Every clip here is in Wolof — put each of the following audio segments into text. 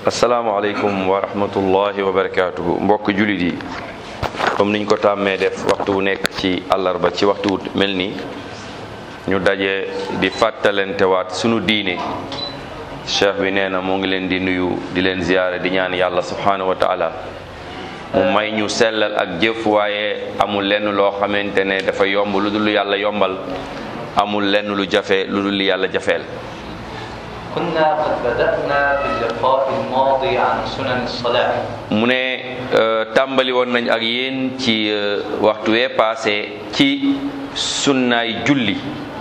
asalaamaaleykum wa rahmatullahi wa barakaatuhu mbokk jullit yi comme niñ ko tàmmee def waxtu wu nekk ci àllarba ci waxtu wu mel nii ñu daje di fàttalentewaat sunu diine cheikh bi nee na moo ngi leen di nuyu di leen ziyaare di ñaan yàlla subhanahu wa taala mu may ñu sellal ak jëf waaye amul lenn loo xamante ne dafa yomb lu dul yàlla yombal amul lenn lu jafe lu dul yàlla jafeel كنا قد بدأنا في اللقاء الماضي عن سنن الصلاة mu ne tàmbali woon nañ ak yéen ci waxtu wee passé ci sunnaay julli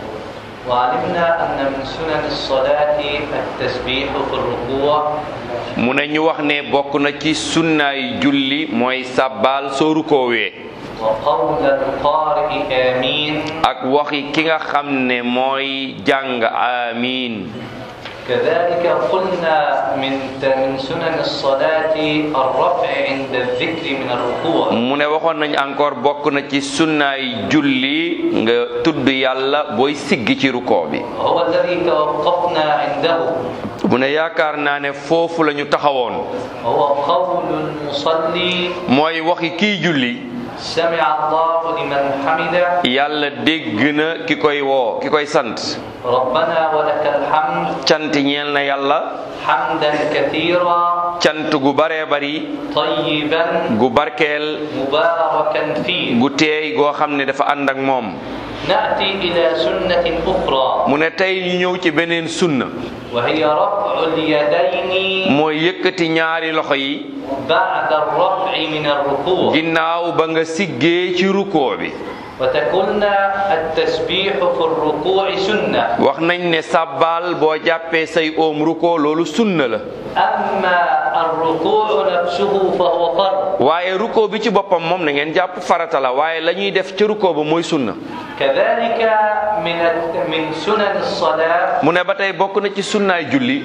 وعلمنا أن من سنن الصلاة التسبيح في الركوع mu ne ñu wax ne bokk na ci sunnaay julli mooy sàbbaal soo rukoowee وقول القارئ آمين ak waxi ki nga xam ne mooy jàng amiin كذلك قلنا من من سنن الصلاة الرفع عند الذكر من الركوع mu ne waxoon nañ encore bokk na ci sunnaay julli nga tudd yàlla booy siggi ci rukoo bi هو الذي توقفنا عنده mu ne yaakaar naa ne foofu la ñu taxawoon هو قول المصلي mooy waxi kiy julli سمع الله لمن حمده yàlla dégg na ki koy woo ki koy sant ربنا ولك الحمد cant ñeel na yàlla حمدا كثيرا cant gu baree bari طيبا gu barkeel مباركا فيه gu teey goo xam ne dafa ànd ak moom نأتي إلى سنة أخرى mu ne tey ñu ñëw ci beneen sunna وهي رفع اليدين mooy yëkkati ñaari loxo yi بعد الرفع من الركوع ginnaaw ba nga siggee ci rukoo bi وتقولنا التسبيح في الركوع سنة wax nañ ne sàbbaal boo jàppee say oom rukoo loolu sunna la أما الركوع نفسه فهو فرض waaye rukoo bi ci boppam moom na ngeen jàpp farata la waaye la ñuy def ci rukoo ba mooy sunna كذلك من من سنن الصلاة mu ne ba tey bokk na ci sunnaay julli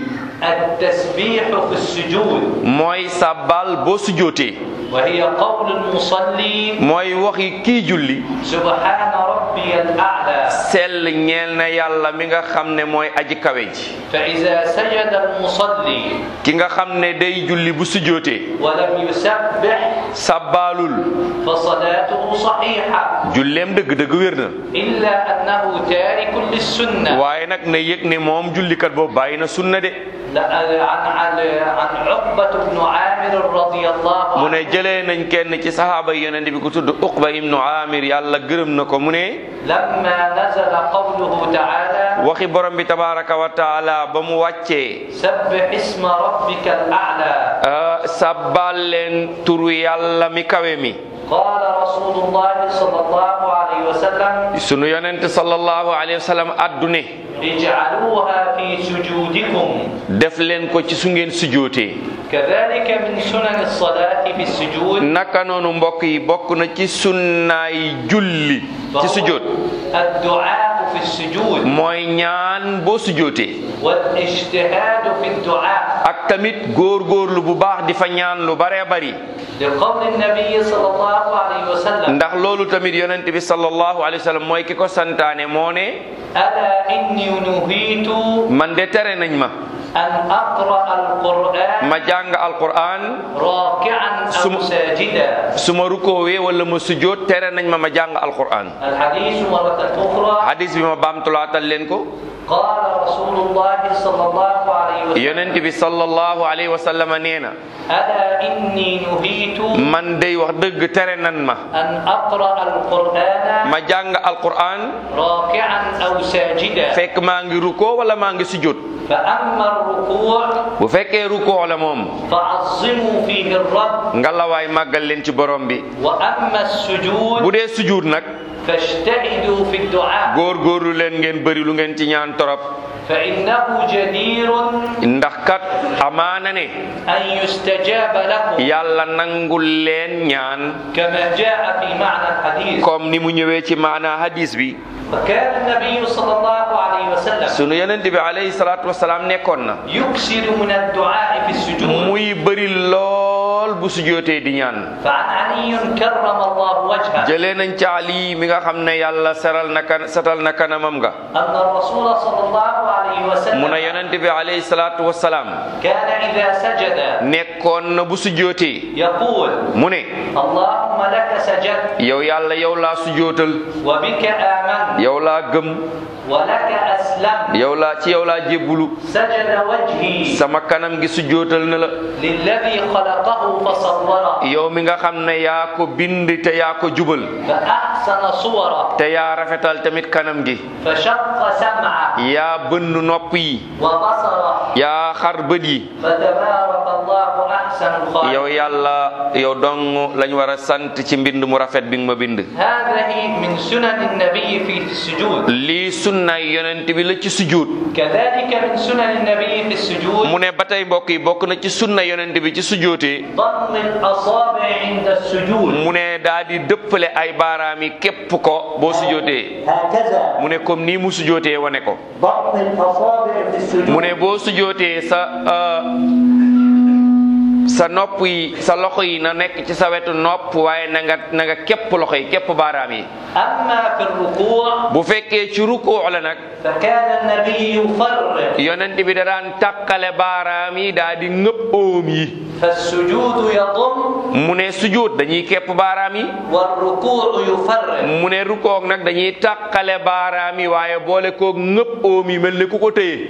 التسبيح في السجود mooy sàbbaal boo sujootee وهي قول المصلي mooy waxi kii julli سبحان ربي الأعلى sell ñeel na yàlla mi nga xam ne mooy aji kawe ji فإذا سجد المصلي ki nga xam ne day julli bu sujootee ولم يسبح sàbbaalul فصلاته صحيحة julleem dëgg-dëgg wér na إلا أنه تارك للسنة waaye nag na yëg ne moom jullikat boobu bàyyi na sunna de لا- عن عن عن عقبة بن عامر رضي الله mu ne عنه jëlee nañ kenn ci saxaaba yi yonent bi ku tudd Uqba ibnu Amir yàlla gërëm na ko mu ne لما نزل قوله تعالى waxi borom bi tabaraka wa taala ba mu wàccee سبح اسم ربك الأعلى ah, sàbbaal leen turu yàlla mi kawe mi قال رسول الله صلى الله عليه وسلم sunu yonent sallallahu alayhi wa sallam addu ne اجعلوها في سجودكم def leen ko ci su ngeen sujootee كذلك من سنن الصلاة في السجود naka noonu mbokk yi bokk na ci sunnaay julli ci sujoot الدعاء في السجود mooy ñaan boo sujootee والاجتهاد في الدعاء ak tamit góor-góorlu bu baax di fa ñaan lu baree bari لقول النبي صلى الله عليه وسلم ndax loolu tamit yonent bi sallallahu alayhi wa sallam mooy ki ko santaane moo ne ألا إني نهيت man de tere nañ ma أن أقرأ القرآن ma jàng alquran راكعا أو سم- ساجدا su ma rukoowee wala ma sujoot tere nañ ma ma jàng alquran الحديث مرة أخرى hadis bi ma baamtulaatal leen ko قال رسول الله صلى الله عليه وسلم yonent bi sallallahu alayhi wa sallam nee na ألا إني نهيت man day wax dëgg tere nan ma أن أقرأ القرآن ma jàng alquran راكعا أو ساجدا fekk maa ngi rukoo wala maa ngi sujoot فأما الركوع bu fekkee rukoo la moom فعظموا فيه الرب ngalawaay màggal leen ci borom bi وأما السجود bu dee sujuud nag فاجتهدوا في الدعاء góor-góorlu leen ngeen bëri lu ngeen ci ñaan torop فإنه جدير ndax kat amaana ne أن يستجاب لكم yàlla nangul leen ñaan كما جاء في معنى الحديث comme ni mu ñëwee ci maana hadis bi وكان النبي صلى الله عليه وسلم sunu yonent bi alayhi salaatu wasalaam nekkoon na يكثر من الدعاء في السجود muy bëri lool bu sujootee di ñaan فعن علي كرم الله وجهه jëlee nañ ci Ali mi nga xam ne yàlla seral na kan setal na kanamam nga أن الرسول صلى الله عليه mu وسلم ne yonent bi alayhi salaatu wasalaam كان إذا سجد nekkoon na bu sujootee يقول mu ne اللهم لك سجدت yow yàlla yow laa sujootal وبك آمنت yow laa gëm ولك أسلمت yow laa ci yow laa jébbulu سجد وجهي sama kanam gi sujootal na la للذي خلقه فصوره yow mi nga xam ne yaa ko bind te yaa ko jubal فأحسن صوره te yaa rafetal tamit kanam gi فشق سمعه yaa bënn nopp yi وبصره yaa xar bët yi فتبارك الله أحسن yow الخالقين yàlla yow dong lañ war a sant ci mbind mu rafet bi nga ma bind هذه من سنن النبي في السجود lii sunnaay yonent bi la ci sujjóot كذلك من سنن النبي في السجود mu ne ba tey mbokk yi bokk na ci sunna yonent bi ci sujjóotee ضم الأصابع عند السجود mu ne daa di dëppale ay baaraam yi képp ko boo sujjóotee هكذا mu ne comme nii mu sujjóotee wane ko ضم الأصابع في السجود mu ne boo sujjóotee sa euh, sa nopp yi sa loxo yi na nekk ci sa wetu nopp waaye na nga na nga képp loxo yi képp baaraam yi أما في الركوع bu fekkee ci rukuu la nag فكان النبي يفرق yonent bi da daan takkale baaraam yi daa di ngëpp oom yi فالسجود يضم mu ne sujjóot dañuy képp baaraam yi والركوع يفرق mu ne rukoog nag dañuy takkale baaraam yi waaye boole koog ngëpp oom yi mel ni ku ko téye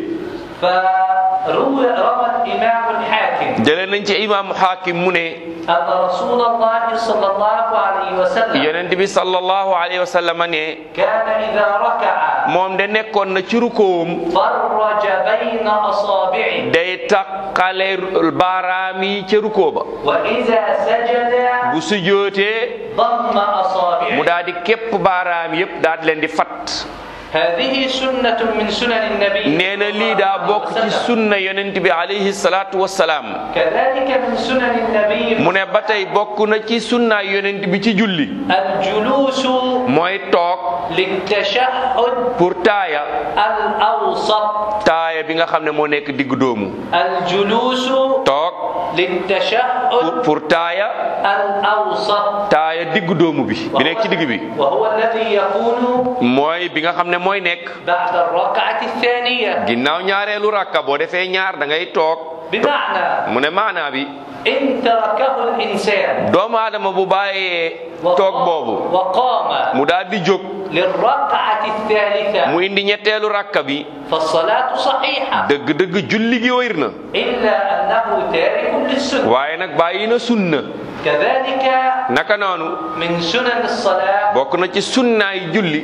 فروى روى الإمام الحاكم jëlee nañ ci imaamu xaakim mu ne أن رسول الله صلى الله عليه وسلم yonent bi sallallahu alayhi wa sallam ne كان إذا ركع moom de nekkoon na ci rukoom فرج بين أصابعه day takkale baaraam yi ca rukoo ba وإذا سجد bu sujootee ضم mu أصابعه daal di képp baaraam yépp daal di leen di fat هذه سنة من سنن النبي nee na lii daa bokk ci sunna yonent bi alayhi salaatu wassalaam كذلك من سنن النبي mu ne ba tey bokk na ci sunna yonent bi ci julli الجلوس mooy toog للتشهد pour taaya الأوسط taaya bi nga xam ne moo nekk digg doomu الجلوس toog للتشهد pour pour taaya الأوسط taaya digg doomu bi bi nekk ci digg bi وهو الذي يكون mooy bi nga xam ne mooy nekk بعد الركعة الثانية ginnaaw ñaareelu rakka boo defee ñaar da ngay toog بمعنى mu ne maanaa bi إن تركه الإنسان doomu aadama bu bàyyee toog boobu وقام mu daal di jóg للركعة الثالثة mu indi ñetteelu rakka bi فالصلاة صحيحة dëgg-dëgg julli gi wér na إلا أنه تارك للسنة waaye nag bàyyi na sunna كذلك naka noonu من سنن الصلاة bokk na ci sunnaay julli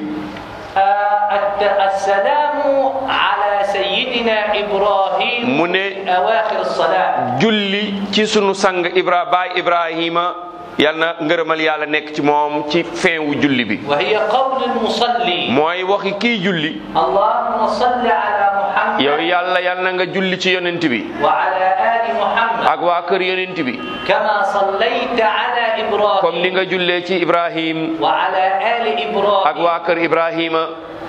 آه، الت- السلام على سيدنا إبراهيم mu ne أواخر الصلاة julli ci sunu sang ibra baay ibrahima yal na ngërëmal yàlla nekk ci moom ci fin wu julli bi وهي قول المصلي mooy waxi kii julli اللهم صل على محمد yow yàlla yal na nga julli ci yonent bi وعلى آل محمد ak waa kër yonent bi كما صليت على comme ni إبراهيم nga jullee ci ibrahim وعلى آل ak إبراهيم waa kër ibrahima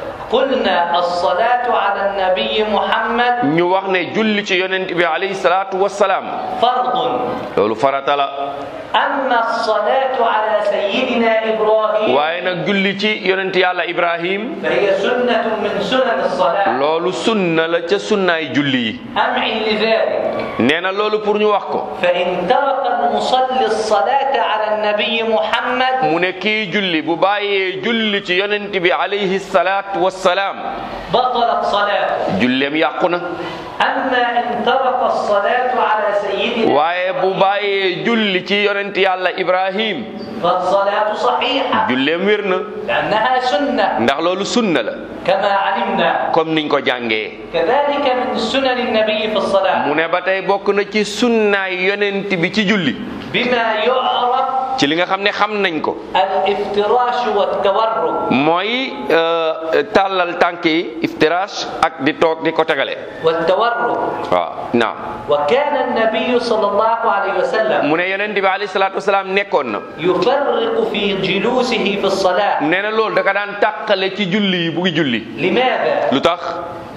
قلنا الصلاة على النبي محمد ñu wax ne julli ci yonent bi alayhi salaatu wassalaam فرض loolu farata la أما الصلاة على سيدنا إبراهيم waaye nag julli ci yonent yàlla ibrahim فهي سنة من سنن الصلاة loolu sunna la ca sunnaay julli yi أمعن لذلك nee na loolu pour ñu wax ko فإن ترك المصلي الصلاة على النبي محمد mu ne kii julli bu bàyyee julli ci yonent bi alayhi salaatu wassalaam بطلت صلاته julleem yàqu na أما إن ترك الصلاة على سيدنا waaye bu bàyyee julli ci yonent yàlla ibrahim فالصلاة صحيحة julleem wér na لأنها سنة ndax loolu sunna la كما علمنا comme niñ ko jàngee كذلك من سنن النبي في الصلاة mu ne ba tey bokk na ci sunnaay yonent bi ci julli بما يعرف ci li nga xam ne xam nañ ko الافتراش والتورك mooy euh, tàllal tànk yi iftirash ak di toog di ko tegale والتورك waaw naam وكان النبي صلى الله عليه وسلم mu ne yonent bi alayhi salaatu wasalaam nekkoon na يفرق في جلوسه في الصلاة nee na loolu da ka daan tàqale ci julli yi bu ngi julli لماذا؟ lu tax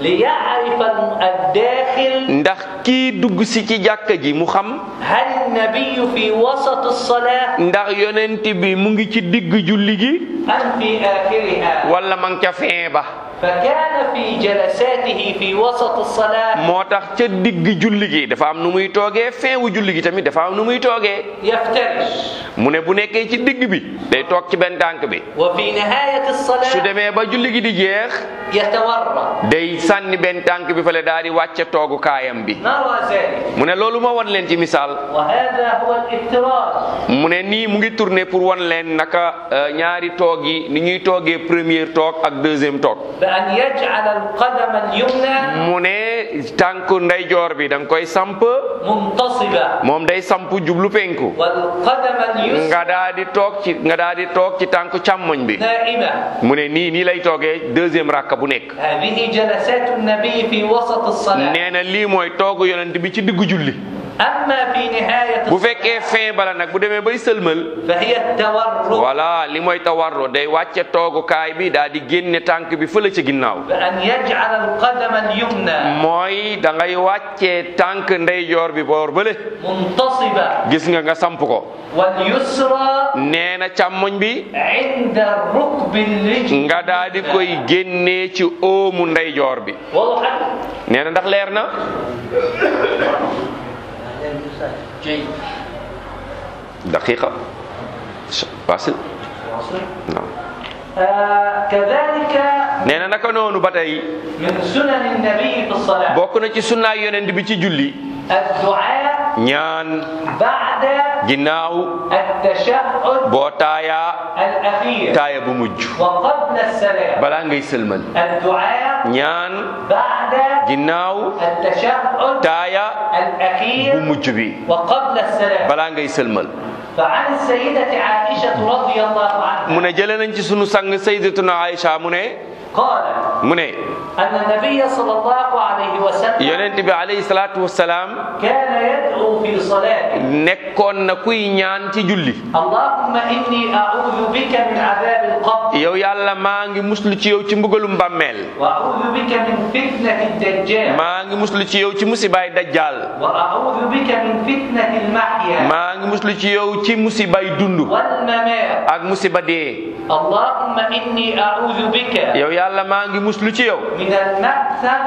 ليعرف الم- الداخل ndax kii dugg si ci jàkka ji mu xam هل النبي في وسط الصلاة ndax yonent bi mu ngi ci digg julli gi أم في آخرها wala ma ngi ca fin ba فكان في جلساته في وسط الصلاة moo tax ca digg julli gi dafa am nu muy toogee fin wu julli gi tamit dafa am nu muy toogee يفترش mu ne bu nekkee ci digg bi day toog ci benn tànk bi وفي نهاية su الصلاة demee ba julli gi di jeex يتورع day sànni benn tànk bi fale daal di wàcce toogu kaayam bi نرى ذلك mu ne loolu ma wan leen ci misaal وهذا هو الافتراش mu ne nii mu ngi tourné pour wan leen naka euh, ñaari toog yi ni ñuy toogee première toog ak deuxième toog بأن يجعل القدم اليمنى mu ne tànk ndeyjoor bi da nga koy samp منتصبة moom day samp jublu penku والقدم اليسرى nga daa di toog ci nga daa di toog ci tànk càmmoñ bi نائمة mu ne nii nii lay toogee deuxième rakka bu nekk هذه جلسات النبي في وسط الصلاة nee na lii mooy toogu yonent bi ci diggu julli أما في نهاية bu الصلاة fekkee fin bala nag bu demee bay sëlmal فهي التورك voilà li mooy tawarro day wàcce toogukaay bi daa di génne tànk bi fële ci ginnaaw بأن يجعل القدم اليمنى mooy da ngay wàccee tànk ndeyjoor bi boor bële منتصبة gis nga nga samp ko واليسرى nee na càmmoñ bi عند الركب الرجل nga daa di koy génnee ci óomu ndeyjoor bi واضح nee na ndax leer na جيد daqiqa facile non آه كذلك nee na naka noonu ba tey من سنن النبي في الصلاة bokk na ci sunnaay yonent bi ci julli الدعاء ñaan بعد ginnaaw التشهد boo taayaa الأخير taaya bu mujj وقبل السلام balaa ngay sëlmal الدعاء ñaan بعد ginnaaw التشهد taaya bu الأخير mujj bi وقبل السلام balaa ngay sëlmal فعن السيدة عائشة رضي الله عنها mu ne jële nañ ci sunu sang sayyidatuna Aïcha mu ne قالت mu ne أن النبي صلى الله عليه وسلم yonent bi alayhi salaatu wassalaam كان يدعو في صلاته nekkoon na kuy ñaan ci julli اللهم إني أعوذ بك من عذاب القبر yow yàlla maa ngi muslu ci yow ci mbugalum bàmmeel وأعوذ بك من فتنة الدجال maa ngi muslu ci yow ci musibaay dajjal وأعوذ بك من فتنة المحيا maa ngi muslu ci yow ci musibay dund والممات ak musiba dee اللهم إني أعوذ بك yow yàlla maa ngi muslu ci yow من المأثم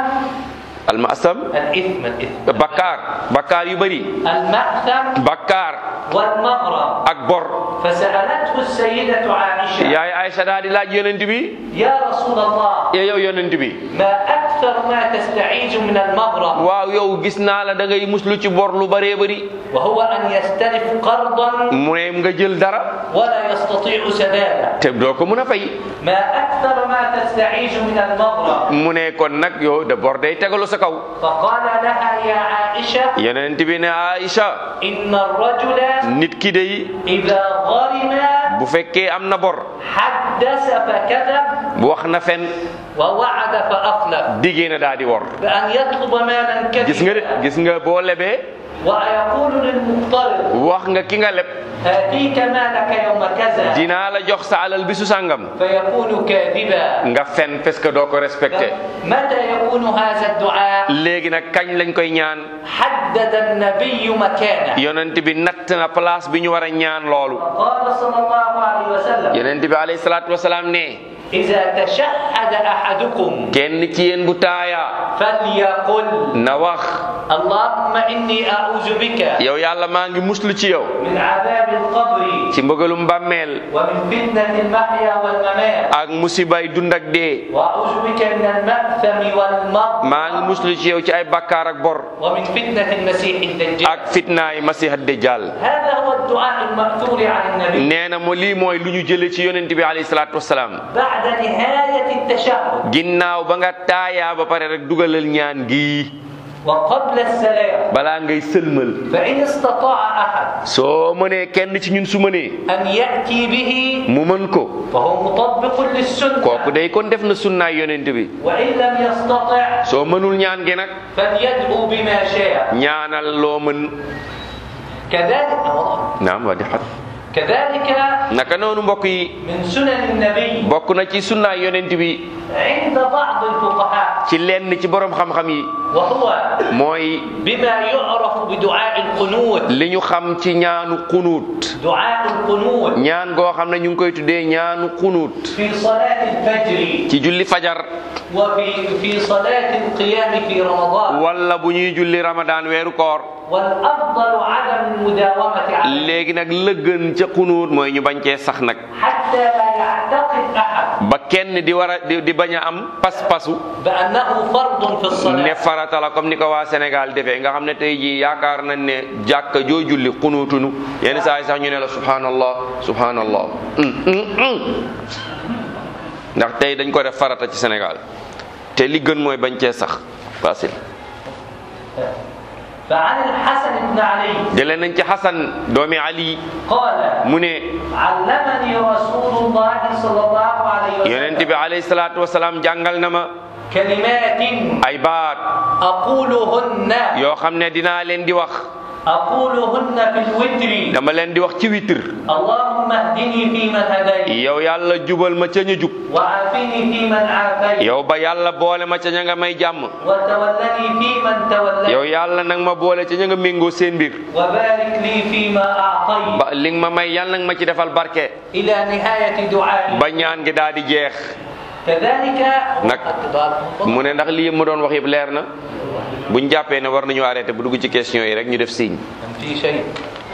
almasam الإثم الإثم bakkaar bakkaar yu bëri المأثم bakkaar والمغرم ak bor فسألته السيدة عائشة yaay Aysa daa di laaj yonent bi يا رسول الله yow yonent bi ما أكثر ما تستعيذ من المغرم waaw yow gis naa la da ngay muslu ci bor lu bëree bëri وهو أن يستلف قرضا mu ne nga jël dara ولا يستطيع سداده te doo ko mën a fay ما أكثر ما تستعيذ من المغرم mu ne kon nag yow de bor day tegalu sa kaw فقال لها يا عائشة yonent bi ne Aïcha إن الرجل nit ki day إذا غرم bu fekkee am na bor حدث فكذب bu wax na fen ووعد فأخلف diggee na daa di wor بأن يطلب مالا gis nga de كثيرا gis nga boo lebee ويقول للمقترض wax nga ki nga leb آتيك مالك يوم كذا dinaa la jox sa alal bisu sàngam فيكون كاذبا nga fen parce que doo ko respecté متى يكون هذا الدعاء léegi nag kañ lañ koy ñaan حدد النبي مكانه yonent bi natt na place bi ñu war a ñaan loolu قال صلى الله عليه وسلم yonent bi alayhi salaatu wasalaam ne إذا تشهد أحدكم kenn ci yéen bu taayaa فليقل na wax اللهم إني أعوذ بك yow yàlla maa ngi muslu ci yow من عذاب القبر ci mbëgalum bàmmeel ومن فتنة المحيا والممات ak musibay dund ak dee وأعوذ بك من المأثم والمغرم maa ngi muslu ci yow ci ay bakkaar ak bor ومن فتنة المسيح الدجال ak fitnaay masiha dajjal هذا هو الدعاء المأثور عن النبي nee na mo lii mooy lu ñu jële ci yonent bi alayhi salaatu wasalaam بعد نهاية التشهد ginnaaw ba nga taayaa ba pare rek dugalal ñaan gi وقبل السلام balaa ngay sëlmal فإن استطاع أحد soo mënee kenn ci ñun su mënee أن يأتي به mu mën ko فهو مطبق للسنة kooku day kon def na sunnaay yonent bi وإن لم يستطع soo mënul ñaan gi nag فليدعو بما شاء ñaanal loo mën كذلك naam waa di xat كذلك naka noonu mbokk yi من سنن النبي bokk na ci sunnaay yonent bi عند بعض الفقهاء ci lenn ci borom xam-xam yi وهو mooy بما يعرف بدعاء القنوت li ñu xam ci ñaanu xunuut دعاء القنوت ñaan goo xam ne ñu ngi koy tuddee ñaanu xunuut في صلاة الفجر ci julli fajar وفي في صلاة القيام في رمضان wala bu ñuy julli ramadaan weeru koor والأفضل عدم المداومة عليه léegi nag lëgën ca xunuut mooy ñu bañ cee sax nag حتى لا يعتقد أحد ba kenn di war a di di bañ a am pas-pasu بأنه فرض في ne الصلاة farata la comme ni ko waa Sénégal defee nga xam ne tey jii yaakaar nañ ne jàkka joo julli xunuutunu yenn saa yi sax ñu ne la subhanallah subhanallah hum, hum, hum. ndax tey dañ ko def farata ci Sénégal te li gën mooy bañ cee sax facile فعن الحسن بن علي jëlee nañ ci Xasan doomi Ali قال mu ne علمني رسول الله صلى الله عليه yonent وسلم bi alayhi salaatu wasalaam jàngal na ma كلمات ay baat أقولهن yoo xam ne dinaa leen di wax أقولهن في الوتر dama leen di wax ci witr اللهم اهدني فيمن هديت yow yàlla jubal ma ca ñu jub وعافني فيمن عافيت yow ba yàlla boole ma ca ña nga may jàmm وتولني فيمن توليت yow yàlla nag ma boole ca ña nga méngoo seen mbir وبارك لي فيما أعطيت ba li nga ma may yàlla nag ma ci defal barke إلى نهاية دعائي ba ñaan gi daal di jeex كذلك Nak- mu ne ndax lii yëpp ma doon wax yëpp leer na buñ jàppee ne war nañu arrêté bu dugg ci question yi rek ñu def signe في شيء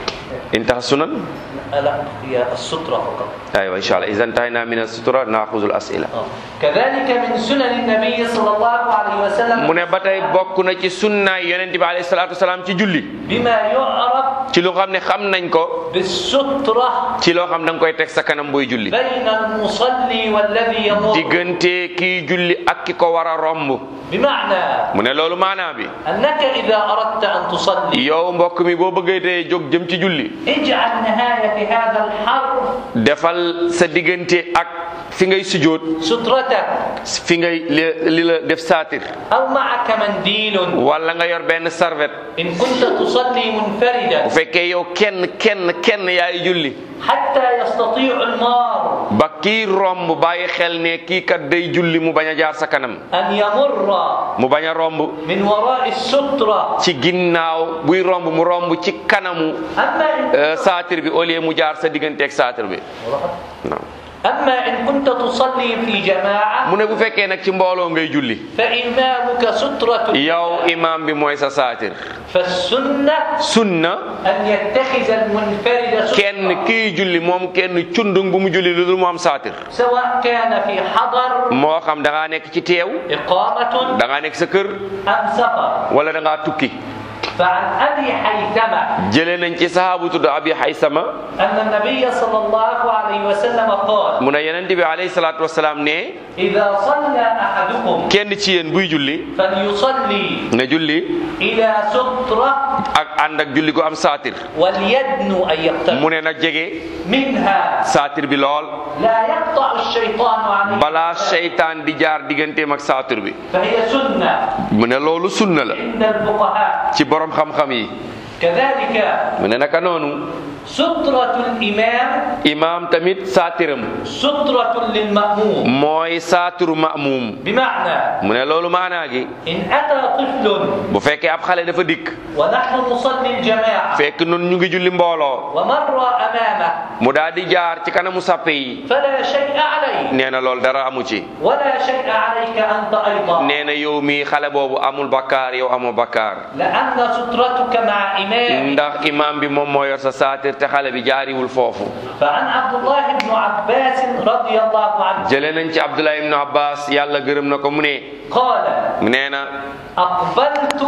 intaha sunan لا هي السترة فقط aywa insha allah iza intahayna min as-sutra naaxuzu al-as'ila آه. كذلك من سنن النبي صلى الله عليه وسلم mu ne ba tey bokk na ci sunnaay yonent bi alayhi salaatu wasalaam ci julli بما يعرف ci lu xam ne xam nañ ko بالسترة ci loo xam da nga koy teg sa kanam booy julli بين المصلي والذي يمر diggante kii julli ak ki ko war a romb بمعنى mu ne loolu maanaa bi أنك إذا أردت أن تصلي yow mbokk mi boo bëggee tey jóg jëm ci julli اجعل نهاية هذا الحرف defal sa diggante ak fi ngay sujjóot سترتك fi ngay li li la def saatir أو معك منديل wala nga yor benn sarvet إن كنت تصلي منفردا bu fekkee yow kenn kenn kenn yaay julli حتى يستطيع المار ba kii romb bàyyi xel ne kii kat day julli mu bañ a jaar sa kanam أن يمر mu bañ a romb من وراء السترة ci ginnaaw buy romb mu romb ci kanamu أما إن euh, saatir bi au lieu mu jaar sa diggante ak saatir bi non أما إن كنت تصلي في جماعة mu ne bu fekkee nag ci mbooloo ngay julli فإمامك سترة yow imam bi mooy sa saatir فالسنة sunna أن يتخذ المنفرد kenn سترة kii julli moom kenn cundung bu mu julli lu dul mu am saatir سواء كان في حضر moo xam da ngaa nekk ci teew إقامة da ngaa nekk sa kër أم سفر wala da ngaa tukki فعن أبي حيثمة jëlee nañ ci sahaabu tudd abi haysama أن النبي صلى الله عليه وسلم قال mu ne yonent bi alayhi salaatu wasalaam ne إذا صلى أحدكم kenn ci yéen buy julli فليصلي na julli إلى سترة ak ànd ak julli gu am saatir وليدنو أن يقترب mu ne na jege منها saatir bi lool لا يقطع الشيطان عليه balaa seytaan di jaar digganteem ak saatir bi فهي سنة mu ne loolu sunna la عند الفقهاء ci borom xam-xam yi كذلك mu ne naka noonu سترة الإمام imaam tamit saatiram سترة للمأموم mooy saatiru ma'muum بمعنى mu ne loolu maanaa gi إن أتى طفل bu fekkee ab xale dafa dikk ونحن نصلي الجماعة fekk nun ñu ngi julli mbooloo ومر أمامه mu daal di jaar ci kanamu sappe yi فلا شيء عليه nee na loolu dara amu ci ولا شيء عليك أنت أيضا nee na yow mii xale boobu amul bakkaar yow amoo bakkaar لأن سترتك مع إمام ndax imaam bi moom moo yor sa saatir te xale bi jaariwul foofu فعن عبد الله بن عباس رضي الله عنه jëlee nañ ci Abdullah ibnu Abbas yàlla gërëm na ko mu ne قال nee na أقبلت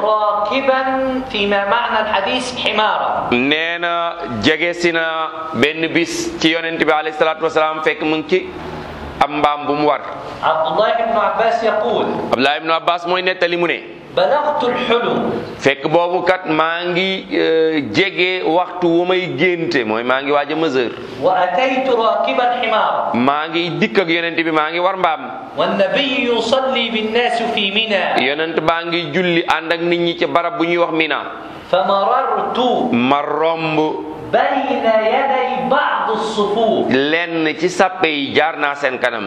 راكبا فيما معنى الحديث حمارا nee na jege si na benn bis ci yonent bi alayhi salaatu wasalaam fekk mu ngi ci am mbaam bu mu war عبد الله بن عباس يقول Abdullah ibnu Abbas mooy nettali mu ne بلغت الحلم fekk boobu kat maa ngi euh, jege waxtu wu may génte mooy maa ngi waaj a mesure وأتيت راكبا حمارا maa ngi dikk ak yonent bi maa ngi war mbaam والنبي يصلي بالناس في منى yonent baa ngi julli ànd ak nit ñi ci barab bu ñuy wax Mina فمررت ma romb بين يدي بعض الصفوف lenn ci sàppe yi jaar naa seen kanam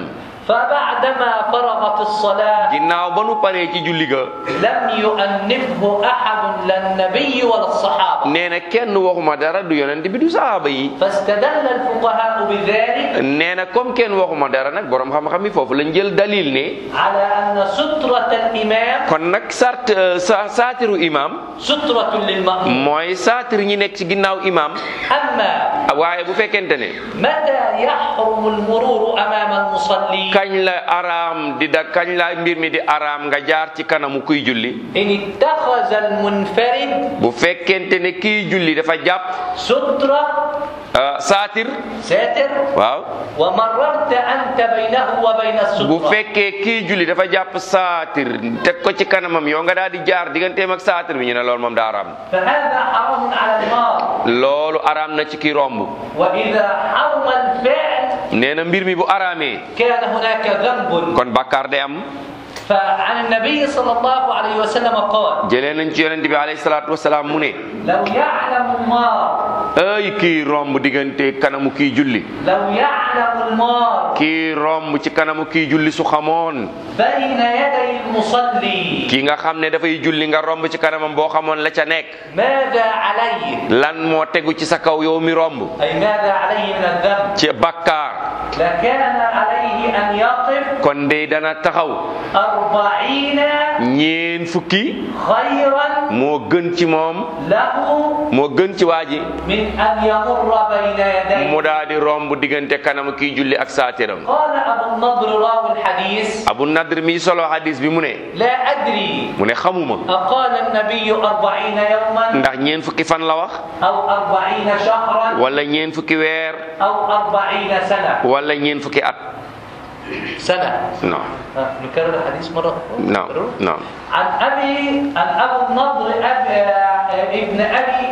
فبعدما فرغت الصلاة ginnaaw ba nu paree ci julli ga لم يؤنبه أحد لا النبي ولا الصحابة nee na kenn waxuma dara du yonent bi du sahaaba yi فاستدل الفقهاء بذلك nee na comme kenn waxuma dara nag borom xam-xam yi foofu lañ jël dalil ne على أن سترة الإمام kon nag sart sa saatiru imam سترة للمأموم mooy saatir ñi nekk ci ginnaaw imam أما waaye bu fekkente ne متى يحرم المرور أمام المصلي kañ la araam di da kañ la mbir mi di araam nga jaar ci kanamu kuy julli إن اتخذ المنفرد bu fekkente ne kiy julli dafa jàpp سترة ah, saatir ساتر waaw ومررت أنت بينه وبين bu السترة fekkee kii julli dafa jàpp saatir teg ko ci kanamam yow nga daal di jaar digganteem ak saatir bi ñu ne loolu moom daa araam فهذا حرام على المار loolu araam na ci kii romb وإذا حرم الفعل nee na mbir mi bu araamee كان هناك ذنب kon bàkkaar day am فعن النبي صلى الله عليه وسلم قال jëlee nañ ci yonent bi alayhi salaatu wasalaam mu ne لو يعلم المار ay kii romb diggante kanamu kii julli لو يعلم المار kii romb ci kanamu kii julli su xamoon بين يدي المصلي kii nga xam ne dafay julli nga romb ci kanamam boo xamoon la ca nekk ماذا عليه lan moo tegu ci sa kaw yow mi romb أي ماذا عليه من الذنب ci bàkkaar لكان عليه أن يقف kon de dana taxaw أربعين ñeen fukki خيرا moo gën ci moom له moo gën ci waa ji من أن يمر بين يديه mu daal di romb diggante kanamu kii julli ak saatiram قال أبو النضر راوي الحديث abu nadr mi solo hadis bi mu ne لا أدري mu ne xamuma أقال النبي أربعين يوما ndax ñeen fukki fan la wax أو أربعين شهرا wala ñeen fukki weer أو أربعين سنة wala ñeen fukki at سنة non ها، نكرر الحديث مرة أخرى non نكرره؟ non عن أبي عن أبو النضر أبي ابن أبي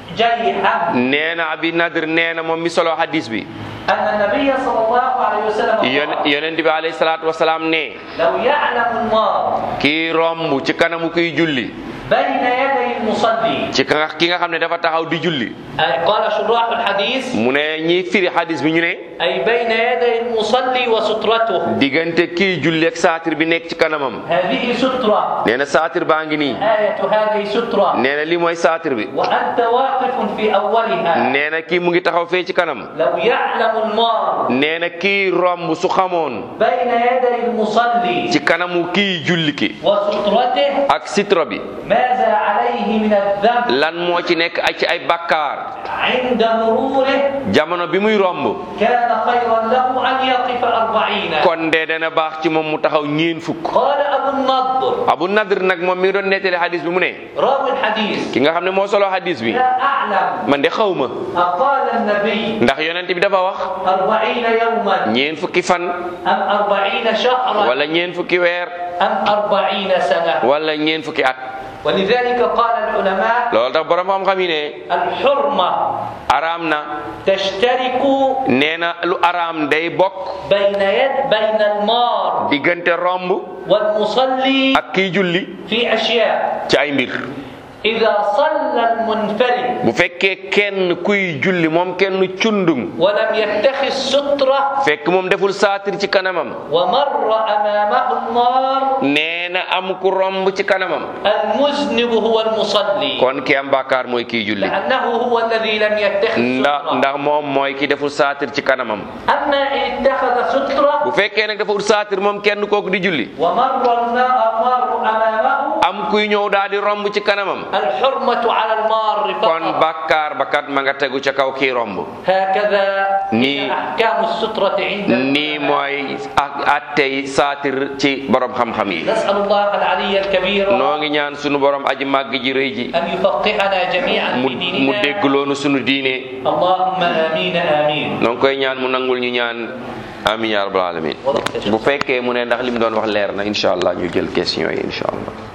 جيحة nee na abi nadr nee na moom mi solo hadis bi أن النبي صلى الله عليه وسلم Yon- قال yonent bi alayhi salaatu wasalaam ne لو يعلم المار kii romb ci kanamu kuy julli بين يدي المصلي ci ka nga ki nga xam ne dafa taxaw di julli أي قال شراح الحديث mu ne ñiy firi hadis bi ñu ne أي بين يدي المصلي وسترته diggante kii julli ak saatir bi nekk ci kanamam هذه سترة nee na saatir baa ngi nii آية هذه سترة nee na lii mooy saatir bi وأنت واقف في أولها nee na kii mu ngi taxaw fee ci kanam لو يعلم المار nee na kii romb su xamoon بين يدي المصلي ci kanamu kii julli ki وسترته ak sitra bi ماذا عليه من الذنب lan moo ci nekk ay ci ay bakkaar عند مروره jamono bi muy romb كان خيرا له أن يقف أربعين kon de dana baax ci moom mu taxaw ñeen fukk قال أبو النضر abu nadr nag moom mi ngi doon nettali hadis bi mu ne راوي الحديث ki nga xam ne moo solo hadis bi لا أعلم man de xaw ma أقال النبي ndax yonent bi dafa wax أربعين يوما ñeen fukki fan أم أربعين شهرا wala ñeen fukki weer أم أربعين سنة wala ñeen fukki at ولذلك قال العلماء loolu tax borom xam-xam yi ne الحرمة araam na تشترك nee na lu araam day bokk بين يد بين المار diggante romb والمصلي ak kiy julli في أشياء ci ay mbir إذا صلى المنفرد bu fekkee kenn kuy julli moom kenn cundum ولم يتخذ سترة fekk moom deful saatir ci kanamam ومر أمامه النار nee na am ku romb ci kanamam المذنب هو المصلي kon ki am bàkkaar mooy kiy julli لأنه هو الذي لم يتخذ ndax سترة ndax moom mooy ki deful saatir ci kanamam أما إن اتخذ سترة bu fekkee nag deful saatir moom kenn kooku di julli ومر النار أمامه am kuy ñëw daal di romb ci kanamam الحرمة على المار kon فقط bàkkaar ba kat ma nga tegu ca kaw kii romb هكذا ني- هي أحكام السترة عند nii العلماء. mooy ak attey saatir ci borom xam-xam yi نسأل الله العلي الكبير noo ngi ñaan sunu borom aji màgg ji rëy ji أن يفقهنا جميعا mu في mu ديننا déggloonu sunu diine اللهم آمين آمين noo ngi koy ñaan mu nangul ñu ñaan amin ya rabbal alamin bu fekkee mu ne ndax li mu doon wax leer na incha allah ñu jël question yi incha allah